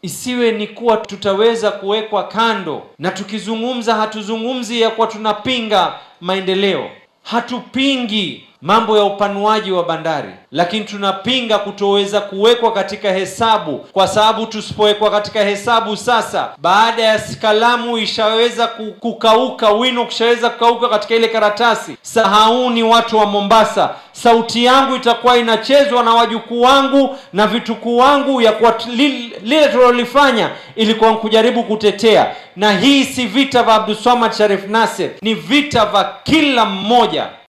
isiwe ni kuwa tutaweza kuwekwa kando, na tukizungumza hatuzungumzi ya kuwa tunapinga maendeleo, hatupingi mambo ya upanuaji wa bandari, lakini tunapinga kutoweza kuwekwa katika hesabu, kwa sababu tusipowekwa katika hesabu sasa, baada ya kalamu ishaweza kukauka, wino kushaweza kukauka katika ile karatasi, sahauni watu wa Mombasa, sauti yangu itakuwa inachezwa na wajukuu wangu na vitukuu wangu, ya kuwa lile tulilolifanya ilikuwa kujaribu kutetea. Na hii si vita vya Abdulswamad Sharif Nassir, ni vita vya kila mmoja